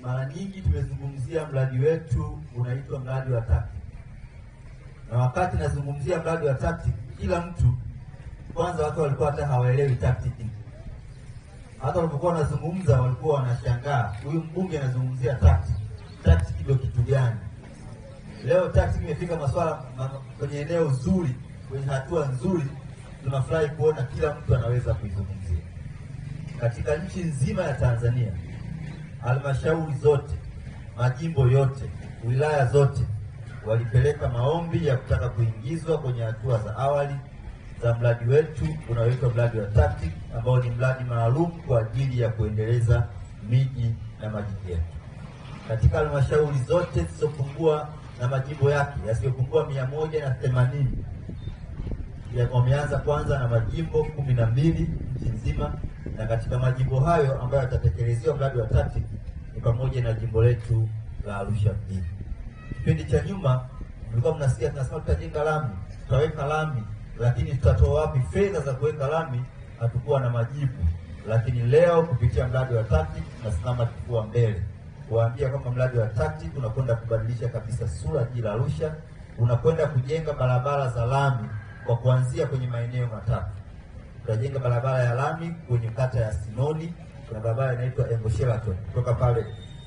mara nyingi tumezungumzia mradi wetu unaitwa mradi wa TACTIC, na wakati nazungumzia mradi wa TACTIC, kila mtu kwanza, watu walikuwa hata hawaelewi TACTIC. Hata walipokuwa wanazungumza walikuwa wanashangaa, huyu mbunge anazungumzia TACTIC, TACTIC ndio kitu gani? Leo TACTIC imefika masuala ma, kwenye eneo zuri, kwenye hatua nzuri, tunafurahi kuona kila mtu anaweza kuizungumzia katika nchi nzima ya Tanzania halmashauri zote, majimbo yote, wilaya zote walipeleka maombi ya kutaka kuingizwa kwenye hatua za awali za mradi wetu unaoitwa mradi wa TACTIC ambao ni mradi maalum kwa ajili ya kuendeleza miji na majiji yetu. Katika halmashauri zote zisizopungua na majimbo yake yasiyopungua mia moja na themanini wameanza kwanza na majimbo kumi na mbili nchi nzima na katika majimbo hayo ambayo yatatekelezewa mradi wa TACTIC ni pamoja na jimbo letu la Arusha mjini. Kipindi cha nyuma mlikuwa mnasikia tunasema tutajenga lami, tutaweka lami, lakini tutatoa wapi fedha za kuweka lami? Hatukuwa na majibu, lakini leo kupitia mradi wa TACTIC tunasimama kifua mbele kuwaambia kwamba mradi wa TACTIC unakwenda kubadilisha kabisa sura jiji la Arusha, unakwenda kujenga barabara za lami kwa kuanzia kwenye maeneo matatu tutajenga barabara ya lami kwenye kata ya Sinoni. Kuna barabara inaitwa Engo Sheraton kutoka pale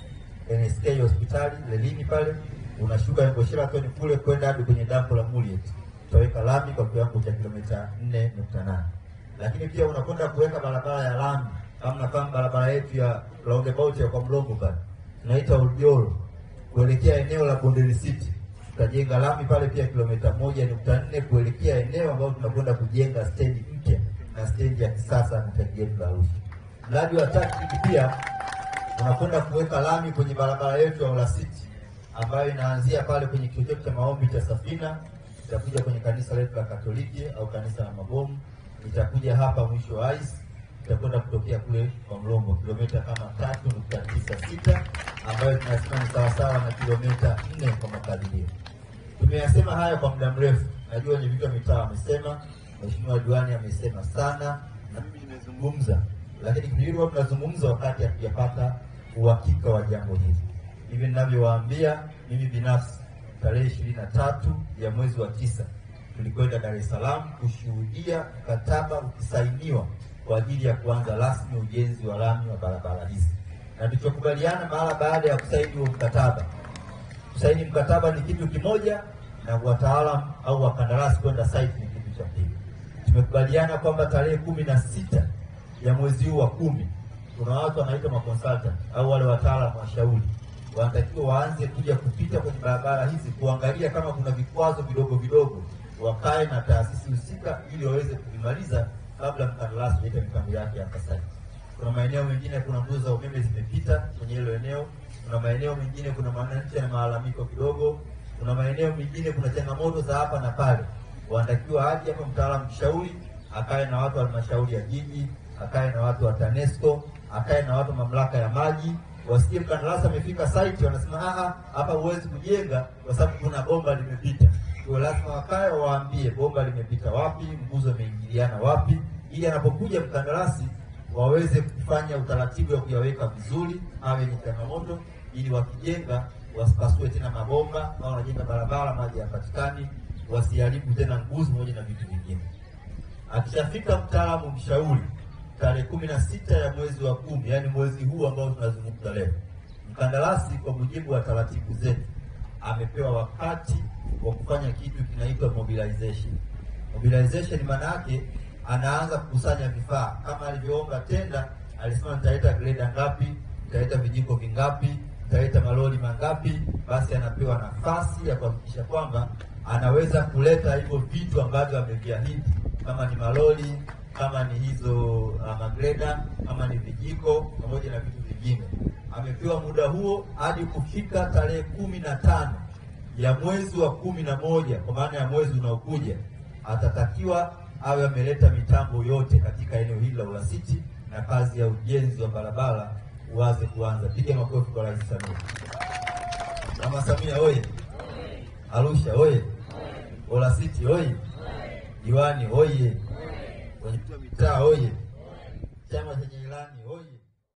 NSK hospitali Lelini pale unashuka Engo Sheraton kule kwenda hadi kwenye dampo la Muliet, tutaweka lami kwa kiwango cha kilomita 4.8. Lakini pia unakwenda kuweka barabara ya lami kama nafahamu barabara yetu ya roundabout ya kwa Mlongo pale tunaita Uljoro kuelekea eneo la Bondeni City tutajenga lami pale pia kilomita moja nukta nne kuelekea eneo ambalo tunakwenda kujenga stendi mpya na stendi ya kisasa na jiji letu la Arusha. Mradi wa TACTIC pia unakwenda kuweka lami kwenye barabara yetu ya Olasiti ambayo inaanzia pale kwenye kituo chetu cha maombi cha Safina, itakuja kwenye kanisa letu la Katoliki au kanisa la Mabomu, itakuja hapa mwisho wa ice, itakwenda kutokea kule kwa Mlombo kilomita kama tatu nukta tisa sita ambayo tunasema ni sawasawa na kilomita nne kwa makadirio. Tumeyasema haya kwa muda mrefu, najua wenye vitu wa mitaa wamesema, mheshimiwa diwani amesema sana, na mimi nimezungumza, lakini kipindi tunazungumza wakati hatujapata uhakika wa jambo hili. Hivi ninavyowaambia, mimi binafsi tarehe ishirini na tatu ya mwezi wa tisa tulikwenda Dar es Salaam kushuhudia mkataba ukisainiwa kwa ajili ya kuanza rasmi ujenzi wa lami wa barabara hizi, na tulichokubaliana mara baada ya kusaini huo mkataba kusaini mkataba ni kitu kimoja na wataalamu au wakandarasi kwenda site ni kitu cha pili. Tumekubaliana kwamba tarehe kumi na sita ya mwezi huu wa kumi kuna watu wanaitwa maconsultant au wale wataalamu washauri wanatakiwa waanze kuja kupita kwenye barabara hizi kuangalia kama kuna vikwazo vidogo vidogo, wakae na taasisi husika ili waweze kuvimaliza kabla mkandarasi kuleta mipango yake hapa site. Kuna maeneo mengine kuna nguzo za umeme zimepita kwenye hilo eneo kuna maeneo mengine kuna wananchi na malalamiko kidogo. Kuna maeneo mengine kuna changamoto za hapa na pale, wanatakiwa aje hapa mtaalamu mshauri akae na watu wa halmashauri ya jiji, akae na watu wa TANESCO, akae na watu wa mamlaka ya maji, wasikie mkandarasi amefika site wanasema ah, hapa huwezi kujenga kwa sababu kuna bomba limepita. Kwa lazima wakae wawaambie bomba limepita wapi, nguzo imeingiliana wapi, ili anapokuja mkandarasi waweze kufanya utaratibu wa kuyaweka vizuri, awe ni changamoto, ili wakijenga wasipasue tena mabomba au wanajenga barabara maji hayapatikani, wasiharibu tena nguzo moja na vitu vingine. Akishafika mtaalamu mshauri tarehe kumi na sita ya mwezi wa kumi, yaani mwezi huu ambao tunazungumza leo, mkandarasi kwa mujibu wa taratibu zetu amepewa wakati wa kufanya kitu kinaitwa mobilization. Mobilization maana yake anaanza kukusanya vifaa kama alivyoomba tenda. Alisema nitaleta greda ngapi, nitaleta vijiko vingapi, nitaleta malori mangapi. Basi anapewa nafasi ya kuhakikisha kwamba anaweza kuleta hivyo vitu ambavyo ameviahidi, kama ni malori, kama ni hizo uh, magreda, kama ni vijiko pamoja na vitu vingine. Amepewa muda huo hadi kufika tarehe kumi na tano ya mwezi wa kumi na moja kwa maana ya mwezi unaokuja atatakiwa awe ameleta mitambo yote katika eneo hili la Ulasiti na kazi ya ujenzi wa barabara uanze kuanza. Piga makofi kwa Rais Samia. Mama Samia oye! Arusha oye! Ulasiti oye! Diwani oye! Wenyekiti wa mitaa oye! Chama chenye ilani oye!